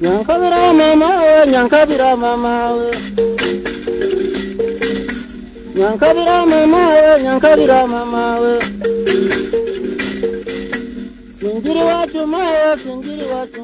nyankabira mama we nyankabira mama we nyankabira mama we nyankabira mama we singiri wacu mawe singiri wacu